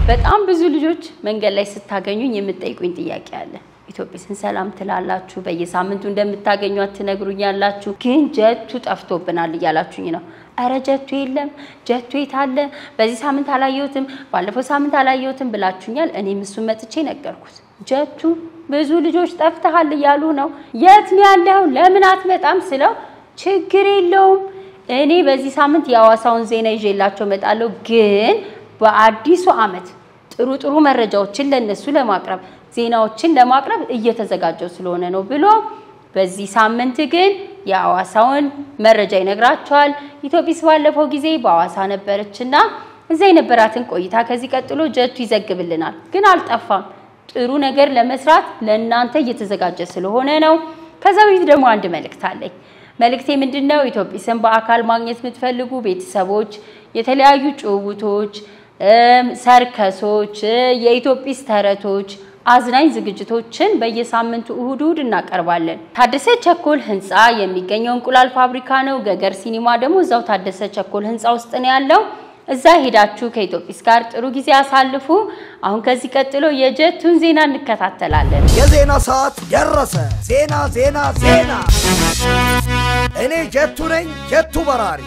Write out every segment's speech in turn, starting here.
በጣም ብዙ ልጆች መንገድ ላይ ስታገኙኝ የምትጠይቁኝ ጥያቄ አለ። ኢትዮጵስን ሰላም ትላላችሁ፣ በየሳምንቱ እንደምታገኟት ትነግሩኛላችሁ፣ ግን ጀቱ ጠፍቶብናል እያላችሁኝ ነው። እረ ጀቱ የለም፣ ጀቱ የት አለ? በዚህ ሳምንት አላየሁትም፣ ባለፈው ሳምንት አላየሁትም ብላችሁኛል። እኔም እሱን መጥቼ ነገርኩት። ጀቱ ብዙ ልጆች ጠፍተሃል እያሉ ነው። የት ነው ያለው? ለምን አትመጣም ስለው ችግር የለውም እኔ በዚህ ሳምንት የሐዋሳውን ዜና ይዤላቸው እመጣለሁ፣ ግን በአዲሱ ዓመት ጥሩ ጥሩ መረጃዎችን ለነሱ ለማቅረብ ዜናዎችን ለማቅረብ እየተዘጋጀው ስለሆነ ነው ብሎ በዚህ ሳምንት ግን የሐዋሳውን መረጃ ይነግራቸዋል። ኢትዮጲስ ባለፈው ጊዜ በሐዋሳ ነበረችና እዛ የነበራትን ቆይታ ከዚህ ቀጥሎ ጀቱ ይዘግብልናል። ግን አልጠፋም። ጥሩ ነገር ለመስራት ለእናንተ እየተዘጋጀ ስለሆነ ነው። ከዛ በፊት ደግሞ አንድ መልእክት አለኝ። መልእክቴ ምንድን ነው? ኢትዮጲስን በአካል ማግኘት የምትፈልጉ ቤተሰቦች የተለያዩ ጭውውቶች፣ ሰርከሶች፣ የኢትዮጲስ ተረቶች አዝናኝ ዝግጅቶችን በየሳምንቱ እሁድ እሁድ እናቀርባለን። ታደሰ ቸኮል ህንፃ የሚገኘው እንቁላል ፋብሪካ ነው። ገገር ሲኒማ ደግሞ እዛው ታደሰ ቸኮል ህንፃ ውስጥ ነው ያለው። እዛ ሄዳችሁ ከኢትዮጲስ ጋር ጥሩ ጊዜ አሳልፉ። አሁን ከዚህ ቀጥሎ የጀቱን ዜና እንከታተላለን። የዜና ሰዓት ደረሰ። ዜና ዜና ዜና። እኔ ጀቱ ነኝ፣ ጀቱ በራሪ።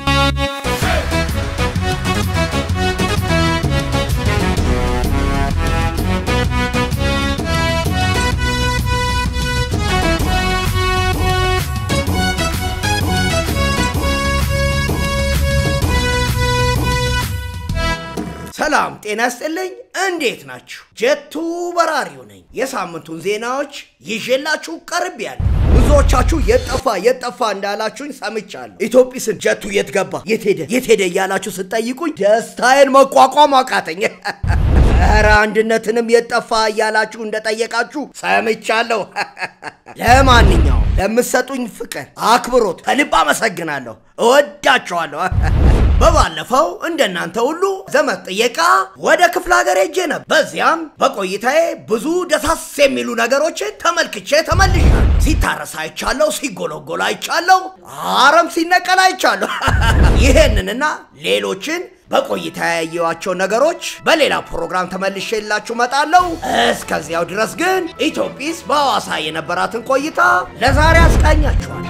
ሰላም ጤና ይስጥልኝ። እንዴት ናችሁ? ጀቱ በራሪው ነኝ። የሳምንቱን ዜናዎች ይዤላችሁ ቀርቤያለሁ። ብዙዎቻችሁ የጠፋ የጠፋ እንዳላችሁኝ ሰምቻለሁ። ኢትዮጲስን ጀቱ የት ገባ፣ የት ሄደ፣ የት ሄደ እያላችሁ ስጠይቁኝ ደስታዬን መቋቋም አቃተኝ። ኧረ አንድነትንም የጠፋ እያላችሁ እንደጠየቃችሁ ሰምቻለሁ። ለማንኛውም ለምትሰጡኝ ፍቅር፣ አክብሮት ከልብ አመሰግናለሁ። እወዳችኋለሁ። በባለፈው እንደናንተ ሁሉ ዘመድ ጥየቃ ወደ ክፍለ ሀገር ሄጄ ነበር። በዚያም በቆይታዬ ብዙ ደሳስ የሚሉ ነገሮችን ተመልክቼ ተመልሻለሁ። ሲታረስ አይቻለሁ፣ ሲጎለጎል አይቻለሁ፣ አረም ሲነቀል አይቻለሁ። ይሄንንና ሌሎችን በቆይታ ያየኋቸው ነገሮች በሌላ ፕሮግራም ተመልሼላችሁ መጣለሁ። እስከዚያው ድረስ ግን ኢትዮጲስ በሐዋሳ የነበራትን ቆይታ ለዛሬ አስቃኛችኋል።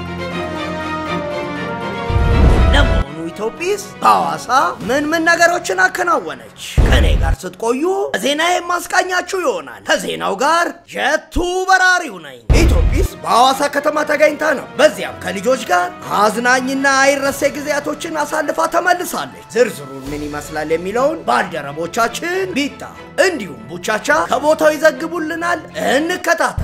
ለመሆኑ ኢትዮጲስ በሐዋሳ ምን ምን ነገሮችን አከናወነች? ከእኔ ጋር ስትቆዩ ዜና የማስቃኛችሁ ይሆናል። ከዜናው ጋር ጀቱ በራሪው ነኝ። ኢትዮጲስ በሐዋሳ ከተማ ተገኝታ ነው። በዚያም ከልጆች ጋር አዝናኝና አይረሴ ጊዜያቶችን አሳልፋ ተመልሳለች። ዝርዝሩን ምን ይመስላል የሚለውን ባልደረቦቻችን ቢጣ እንዲሁም ቡቻቻ ከቦታው ይዘግቡልናል። እንከታተል።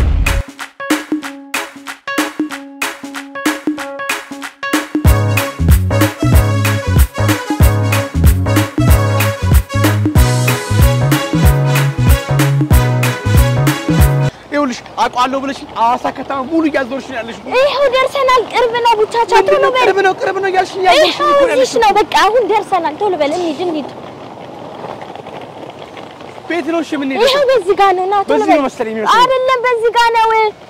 ይኸውልሽ አውቀዋለሁ ብለሽ ሐዋሳ ከተማ ሙሉ እያዞርሽ ነው ያለሽ። ይኸው ደርሰናል። ቅርብ ነው ቡቻቻ፣ ቶሎ በል። ቅርብ ነው ቅርብ ነው እያልሽ እያዞርሽ ይኸው እኮ ነው ያለሽ። እዚህ ነው። በቃ አሁን ደርሰናል። ቶሎ በል እንሂድ፣ እንሂድ። ቤት ነው እሺ የምንሄደው? ይኸው በዚህ ጋር ነው። ና ቶሎ በዚህ በል። ነው መሰለኝ የሚመስለኝ። አይደለም፣ በዚህ ጋር ነው።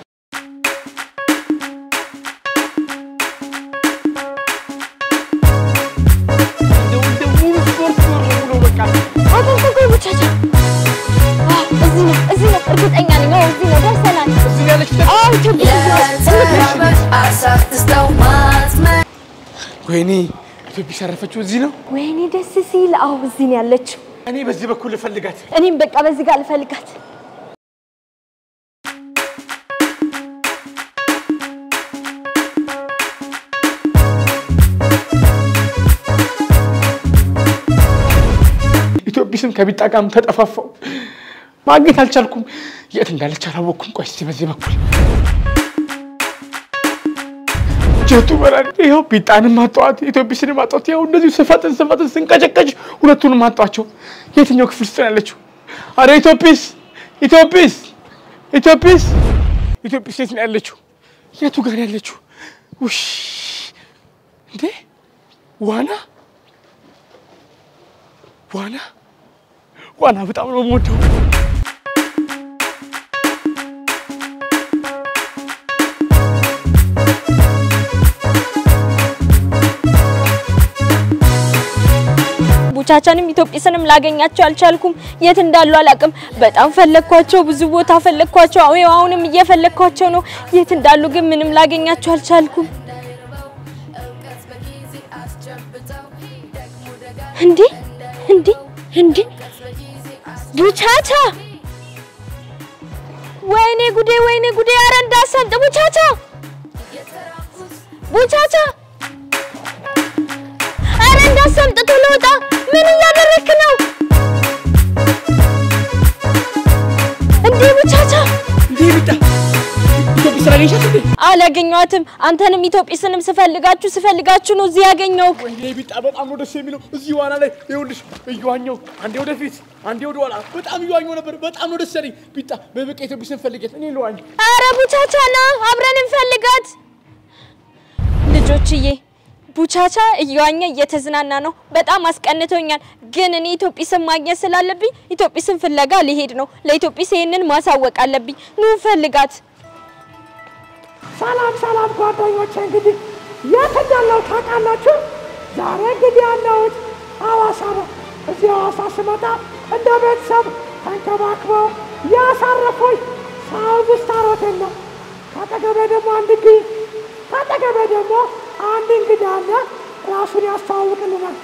እንደው እንደው ሙሉ ስፖርት ነው ሙሉ በቃ ቆይ ቆይ ቆይ፣ ቡቻቻ። አዎ፣ እዚህ ነው፣ እዚህ ነው። እርግጠኛ ነኝ። አዎ፣ እዚህ ነው። ደርሰናል። እዚህ ነው ያለችው። አዎ፣ ኢትዮጵያ እዚህ ነው። እንሂድ። ወይኔ ኢትዮጲስ ያረፈችው እዚህ ነው። ወይኔ ደስ ሲል። አዎ፣ እዚህ ነው ያለችው። እኔ በዚህ በኩል ልፈልጋት። እኔም በቃ በዚህ ጋር ልፈልጋት። ኢትዮጲስም ከቢጣ ጋርም ተጠፋፋው። ማግኘት አልቻልኩም። የት እንዳለች አላወቅኩም። ቆይ እስኪ በዚህ በኩል ጀቱ በራሪ ይኸው ቢጣንም አጣኋት፣ ኢትዮጲስንም አጣኋት። ይኸው እንደዚሁ ስፈጥን ስፈጥን ስንቀጨቀጭ ሁለቱንም አጣኋቸው። የትኛው ክፍል ውስጥ ነው ያለችው? አረ ኢትዮጲስ ኢትዮጲስ ኢትዮጲስ ኢትዮጲስ የት ነው ያለችው? የቱ ጋር ነው ያለችው? ውሽ እንዴ ዋና ዋና ዋና በጣም ነው የምወደው። ቡቻቻንም ኢትዮጵስንም ላገኛቸው አልቻልኩም። የት እንዳሉ አላቅም። በጣም ፈለግኳቸው፣ ብዙ ቦታ ፈለግኳቸው። አዎ አሁንም እየፈለግኳቸው ነው። የት እንዳሉ ግን ምንም ላገኛቸው አልቻልኩም። እንዴ እንዴ እንዴ ቡቻቻ! ወይኔ ጉዴ! ወይኔ ጉዴ! ኧረ እንዳሰምጥ ቡቻቻ! ቡቻቻ! ኧረ እንዳሰምጥ ቶሎ ውጣ! ምን እያደረክ ነው እንዴ ቡቻቻ? እንዴ ቢጣ ኢትዮጵስ አገኘሻት እንዴ? አላገኘኋትም። አንተንም ኢትዮጵስንም ስፈልጋችሁ ስፈልጋችሁ ነው እዚህ ያገኘሁህ። ወይኔ ቢጣ በጣም ነው ደስ የሚለው እዚህ ዋና ላይ ይኸውልሽ እየዋኘሁ አንዴ ወደፊት አንዴ ወደ ኋላ በጣም እየዋኘሁ ነበር። በጣም ነው ደስ ያለኝ። ቢጣ በበቃ ኢትዮጵስን ፈልጌት እኔ ልዋኝ። አረ ቡቻቻ ና አብረን እንፈልጋት። ልጆችዬ ቡቻቻ እየዋኘ እየተዝናና ነው። በጣም አስቀንቶኛል። ግን እኔ ኢትዮጵስን ማግኘት ስላለብኝ ኢትዮጵስን ፍለጋ ሊሄድ ነው። ለኢትዮጵስ ይሄንን ማሳወቅ አለብኝ። ኑ እንፈልጋት። ሰላም ሰላም ጓደኞቼ፣ እንግዲህ የት እንዳለው ታውቃላችሁ? ዛሬ እንግዲህ ያለሁት ሐዋሳ ነው። እዚህ ሐዋሳ ስመጣ እንደ ቤተሰብ ተንከባክበው ያሳረፉኝ ሳውዝ ስታር ሆቴል ነው። ከአጠገቤ ደግሞ አንድ እንግዲህ ከአጠገቤ ደግሞ አንድ እንግዳ አለ። ራሱን ያስተዋውቅልናል።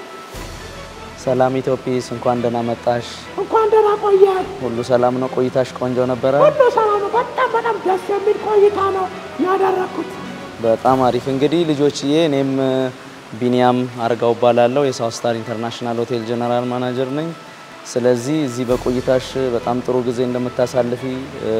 ሰላም ኢትዮጲስ፣ እንኳን ደህና መጣሽ። እንኳን ደህና ቆየን። ሁሉ ሰላም ነው? ቆይታሽ ቆንጆ ነበረ? ሁሉ ሰላም ነው። በጣም በጣም ደስ የሚል ቆይታ ነው ያደረግኩት። በጣም አሪፍ። እንግዲህ ልጆችዬ፣ እኔም ቢኒያም አርጋው እባላለሁ የሳውት ስታር ኢንተርናሽናል ሆቴል ጀነራል ማናጀር ነኝ። ስለዚህ እዚህ በቆይታሽ በጣም ጥሩ ጊዜ እንደምታሳልፊ እ፣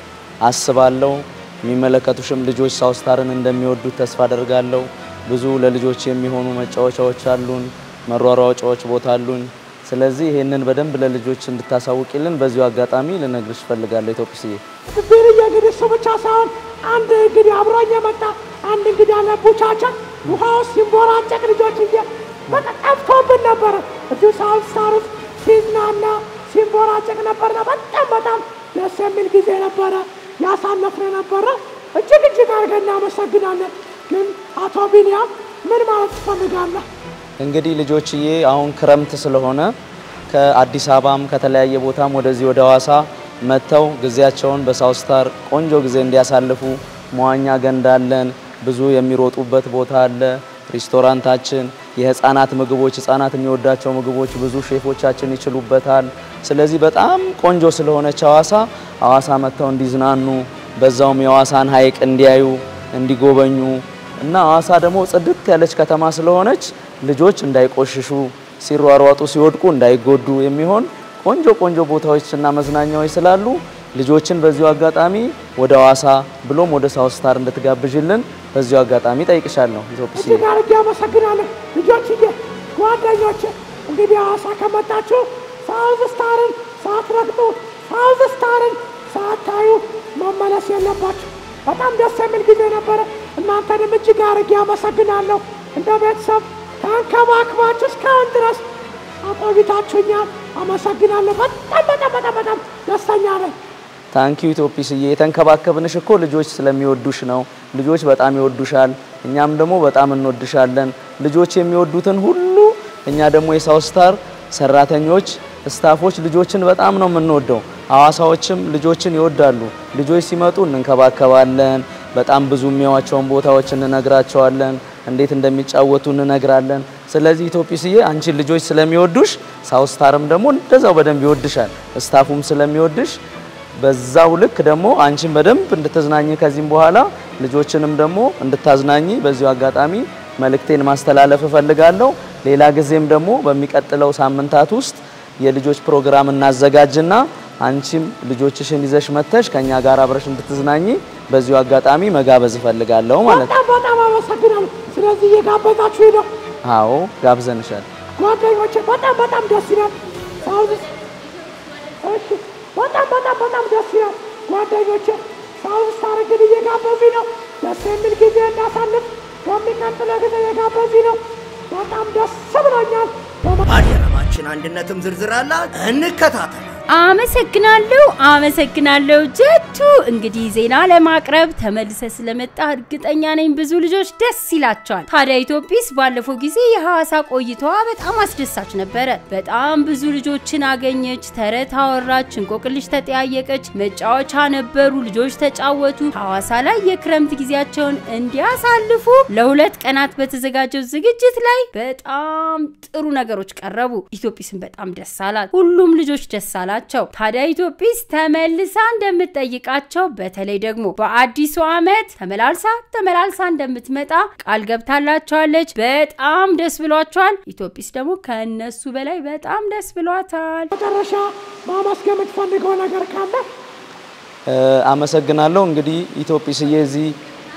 አስባለሁ። የሚመለከቱሽም ልጆች ሳውት ስታርን እንደሚወዱት ተስፋ አደርጋለሁ። ብዙ ለልጆች የሚሆኑ መጫወቻዎች አሉን፣ መሯሯጫዎች ቦታ አሉን። ስለዚህ ይሄንን በደንብ ለልጆች እንድታሳውቂልን በዚሁ አጋጣሚ ልነግርሽ እፈልጋለሁ ኢትዮጲስዬ። ብርዬ እንግዲህ እሱ ብቻ ሳይሆን አንድ እንግዲህ አብሮኝ የመጣ አንድ እንግዲህ ያለ ቡቻቻ ውሃ ውስጥ ሲንቦራጨቅ ልጆች እየ በቃ ጠፍቶብን ነበረ። እዚሁ ሳውት ስታር ውስጥ ሲዝናና ሲንቦራጨቅ ነበርና በጣም በጣም ደስ የሚል ጊዜ ነበረ ያሳለፍን ነበረ። እጅግ እጅግ አድርገን እናመሰግናለን። ግን አቶ ቢንያም ምን ማለት ትፈልጋለህ? እንግዲህ ልጆችዬ አሁን ክረምት ስለሆነ ከአዲስ አበባም ከተለያየ ቦታም ወደዚህ ወደ ሐዋሳ መጥተው ጊዜያቸውን በሳውት ስታር ቆንጆ ጊዜ እንዲያሳልፉ መዋኛ ገንዳ አለን፣ ብዙ የሚሮጡበት ቦታ አለ፣ ሬስቶራንታችን፣ የህፃናት ምግቦች፣ ህፃናት የሚወዳቸው ምግቦች ብዙ ሼፎቻችን ይችሉበታል። ስለዚህ በጣም ቆንጆ ስለሆነች ሐዋሳ ሐዋሳ መጥተው እንዲዝናኑ በዛውም የሐዋሳን ሐይቅ እንዲያዩ እንዲጎበኙ እና ሐዋሳ ደግሞ ጽድት ያለች ከተማ ስለሆነች ልጆች እንዳይቆሽሹ ሲሯሯጡ ሲወድቁ እንዳይጎዱ የሚሆን ቆንጆ ቆንጆ ቦታዎችና መዝናኛዎች ስላሉ ልጆችን በዚሁ አጋጣሚ ወደ ሐዋሳ ብሎም ወደ ሳውት ስታር እንድትጋብዥልን በዚሁ አጋጣሚ ጠይቅሻለሁ። ኢትዮጲስ እጅግ አድርጌ አመሰግናለሁ። ልጆችዬ፣ ጓደኞቼ እንግዲህ ሐዋሳ ከመጣችሁ ሳውዝ ስታርን ሳትረግጡ ሳውዝ ስታርን ሳታዩ መመለስ የለባችሁ። በጣም ደስ የሚል ጊዜ ነበረ። እናንተንም እጅግ አድርጌ አመሰግናለሁ። እንደ ቤተሰብ ተንከባክባችሁ እስካሁን ድረስ አቆይታችሁኛል። አመሰግናለሁ። በጣም በጣም በጣም በጣም ደስተኛ ነኝ። ታንኪዩ ኢትዮጲስዬ። የተንከባከብንሽ እኮ ልጆች ስለሚወዱሽ ነው። ልጆች በጣም ይወዱሻል፣ እኛም ደግሞ በጣም እንወድሻለን። ልጆች የሚወዱትን ሁሉ እኛ ደግሞ የሳውት ስታር ሰራተኞች፣ ስታፎች ልጆችን በጣም ነው የምንወደው። ሐዋሳዎችም ልጆችን ይወዳሉ። ልጆች ሲመጡ እንንከባከባለን። በጣም ብዙ የሚያዋቸውን ቦታዎች እንነግራቸዋለን። እንዴት እንደሚጫወቱ እንነግራለን። ስለዚህ ኢትዮጲስዬ አንቺን ልጆች ስለሚወዱሽ ሳውት ስታርም ደግሞ እንደዛው በደንብ ይወድሻል። ስታፉም ስለሚወድሽ በዛው ልክ ደግሞ አንቺን በደንብ እንድትዝናኝ ከዚህም በኋላ ልጆችንም ደግሞ እንድታዝናኝ በዚሁ አጋጣሚ መልእክቴን ማስተላለፍ እፈልጋለሁ። ሌላ ጊዜም ደግሞ በሚቀጥለው ሳምንታት ውስጥ የልጆች ፕሮግራም እናዘጋጅና አንቺም ልጆችሽን ይዘሽ መተሽ ከኛ ጋር አብረሽ እንድትዝናኝ በዚሁ አጋጣሚ መጋበዝ እፈልጋለሁ ማለት ነው። በጣም በጣም አመሰግናለሁ። ስለዚህ እየጋበዛችሁ ነው አዎ ጋብዘንሻል። ጓደኞቼ በጣም በጣም ደስ ይላል። ሳውዝ እሺ፣ በጣም በጣም በጣም ደስ ይላል ጓደኞቼ። ሳውዝ ስታር እንግዲህ እየጋበዙኝ ነው። ደስ የሚል ጊዜ እናሳልፍ። በሚቀጥለው ጊዜ እየጋበዙኝ ነው። በጣም ደስ ብሎኛል። ባልደረባችን አንድነትም ዝርዝር አላት። እንከታተላት። አመሰግናለሁ አመሰግናለሁ ጀቱ። እንግዲህ ዜና ለማቅረብ ተመልሰ ስለመጣ እርግጠኛ ነኝ ብዙ ልጆች ደስ ይላቸዋል። ታዲያ ኢትዮጲስ ባለፈው ጊዜ የሐዋሳ ቆይታዋ በጣም አስደሳች ነበረ። በጣም ብዙ ልጆችን አገኘች፣ ተረት አወራች፣ እንቆቅልሽ ተጠያየቀች፣ መጫወቻ ነበሩ፣ ልጆች ተጫወቱ። ሐዋሳ ላይ የክረምት ጊዜያቸውን እንዲያሳልፉ ለሁለት ቀናት በተዘጋጀው ዝግጅት ላይ በጣም ጥሩ ነገሮች ቀረቡ። ኢትዮጲስን በጣም ደስ አላት። ሁሉም ልጆች ደስ አላቸው። ታዲያ ኢትዮጲስ ተመልሳ እንደምትጠይቃቸው በተለይ ደግሞ በአዲሱ ዓመት ተመላልሳ ተመላልሳ እንደምትመጣ ቃል ገብታላቸዋለች። በጣም ደስ ብሏቸዋል። ኢትዮጲስ ደግሞ ከእነሱ በላይ በጣም ደስ ብሏታል። መጨረሻ ማመስገን የምትፈልገው ነገር ካለ እ፣ አመሰግናለሁ። እንግዲህ ኢትዮጲስዬ እዚህ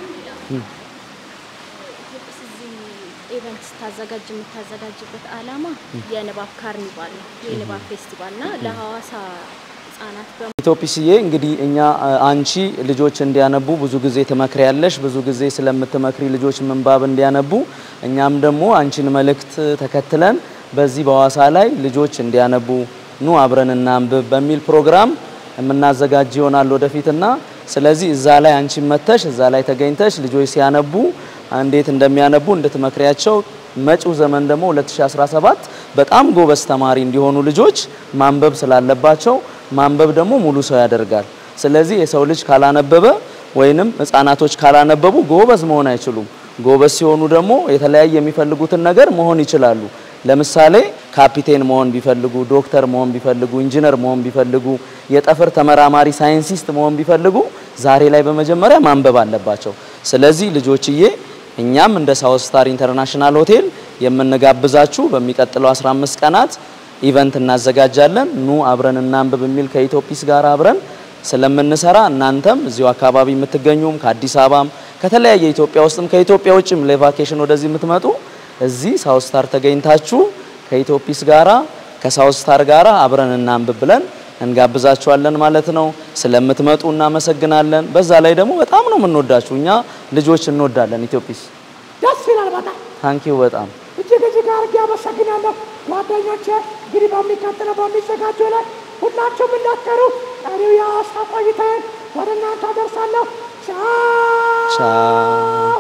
ኢቨንት ስታዘጋጅ የምታዘጋጅበት ዓላማ የንባብ ካርኒቫል ነው፣ የንባብ ፌስቲቫል እና ለሐዋሳ ህጻናት በ ኢትዮጲስዬ እንግዲህ እኛ እ፣ አንቺ ልጆች እንዲያነቡ ብዙ ጊዜ ትመክሪያለሽ። ብዙ ጊዜ ስለምትመክሪ ልጆች ምንባብ እንዲያነቡ እኛም ደግሞ አንቺን መልእክት ተከትለን በዚህ በሐዋሳ ላይ ልጆች እንዲያነቡ ኑ አብረን እናንብብ በሚል ፕሮግራም የምናዘጋጅ ይሆናል ወደፊትና ስለዚህ እዛ ላይ አንቺን መተሽ እዛ ላይ ተገኝተሽ ልጆች ሲያነቡ እንዴት እንደሚያነቡ እንድትመክሪያቸው መጪው ዘመን ደግሞ 2017 በጣም ጎበዝ ተማሪ እንዲሆኑ ልጆች ማንበብ ስላለባቸው ማንበብ ደግሞ ሙሉ ሰው ያደርጋል። ስለዚህ የሰው ልጅ ካላነበበ ወይንም ህፃናቶች ካላነበቡ ጎበዝ መሆን አይችሉም። ጎበዝ ሲሆኑ ደግሞ የተለያየ የሚፈልጉትን ነገር መሆን ይችላሉ። ለምሳሌ ካፒቴን መሆን ቢፈልጉ፣ ዶክተር መሆን ቢፈልጉ፣ ኢንጂነር መሆን ቢፈልጉ፣ የጠፈር ተመራማሪ ሳይንሲስት መሆን ቢፈልጉ ዛሬ ላይ በመጀመሪያ ማንበብ አለባቸው። ስለዚህ ልጆችዬ እኛም እንደ ሳውት ስታር ኢንተርናሽናል ሆቴል የምንጋብዛችሁ በሚቀጥለው 15 ቀናት ኢቨንት እናዘጋጃለን። ኑ አብረን እናንብብ የሚል ከኢትዮጲስ ጋር አብረን ስለምንሰራ እናንተም እዚሁ አካባቢ የምትገኙም ከአዲስ አበባም ከተለያየ ኢትዮጵያ ውስጥም ከኢትዮጵያ ውጭም ለቫኬሽን ወደዚህ የምትመጡ እዚህ ሳውት ስታር ተገኝታችሁ ከኢትዮጲስ ጋራ ከሳውት ስታር ጋራ አብረን እናንብብ ብለን እንጋብዛችኋለን ማለት ነው። ስለምትመጡ እናመሰግናለን። በዛ ላይ ደግሞ በጣም ነው የምንወዳችሁ። እኛ ልጆች እንወዳለን። ኢትዮጲስ ደስ ይላል በጣም ታንኪዩ በጣም እጅግ እጅግ አድርጌ አመሰግናለሁ ጓደኞቼ። እንግዲህ በሚቀጥለው በሚዘጋጀው ላይ ሁላችሁም እንዳትቀሩ። ቀሪው የሐዋሳ ቆይታዬን ወደ እናንተ አደርሳለሁ። ቻው ቻው።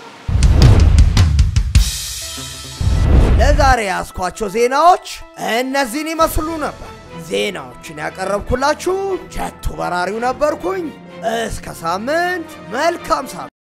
ለዛሬ ያስኳቸው ዜናዎች እነዚህን ይመስሉ ነበር። ዜናዎችን ያቀረብኩላችሁ ጀቱ በራሪው ነበርኩኝ። እስከ ሳምንት፣ መልካም ሳምንት።